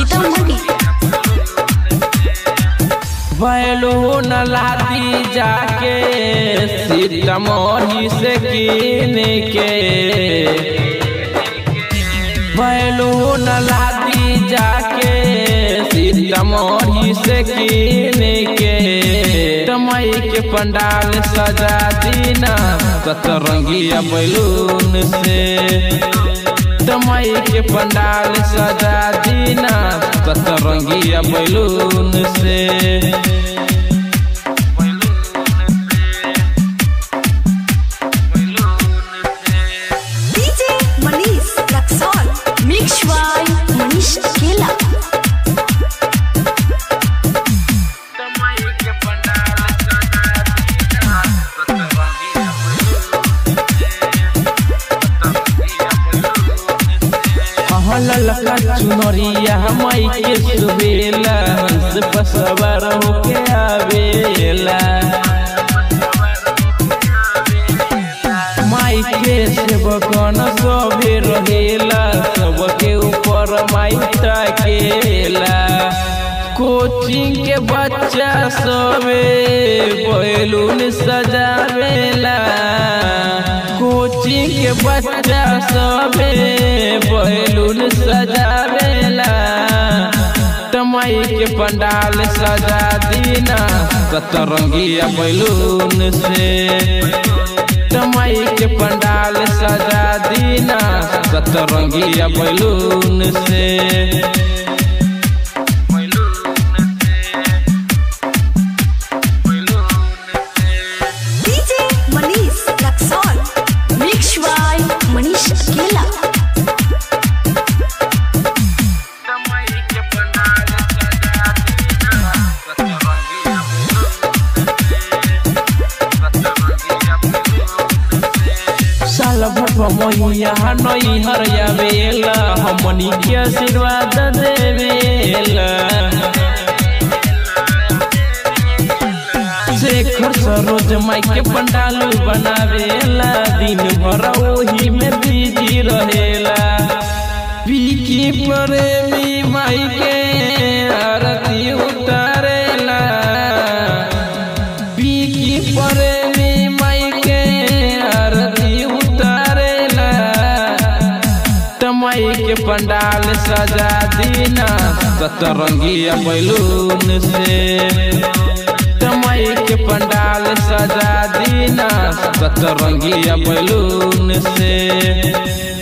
Sitamarhi balloon लादी जाके सीतामढ़ी से कीन के बैलून लादी जाके सीतामढ़ी से कीन के तमई के पंडाल सजा दीना सतरंगिया बैलून से तमई के पंडाल सजा दीना सतरंगिया बैलून से DJ Manish Raxaul mix by Manish Akela ललका चुनरिया माई के सुबेला हंस पसवर होके आवेला माई के सेवकन सबे रहेला सबके ऊपर माई ताकेला कोचिंग के बच्चा सबे बैलून सजावेला कोचिंग के बच्चा सबे बैलून सजावेला तमई के पंडाल सजा दीना सतरंगिया बैलून से तमई के पंडाल सजा दीना सतरंगिया बैलून से DJ Manish Raxaul mix by Manish Akela साल भर मैया नई हरिया बेला हमनी के आशीर्वाद देवेला शेखर सरोज माई के पंडाल बनावेला दिन भर ओही में बिजी रहेला पीकी प्रेमी माई के आरती उतारेला पीकी प्रेमी माई के आरती उतारेला तमई के पंडाल सजा दीना सतरंगिया बैलून से तमई के पंडाल सजा दीना सतरंगिया बैलून से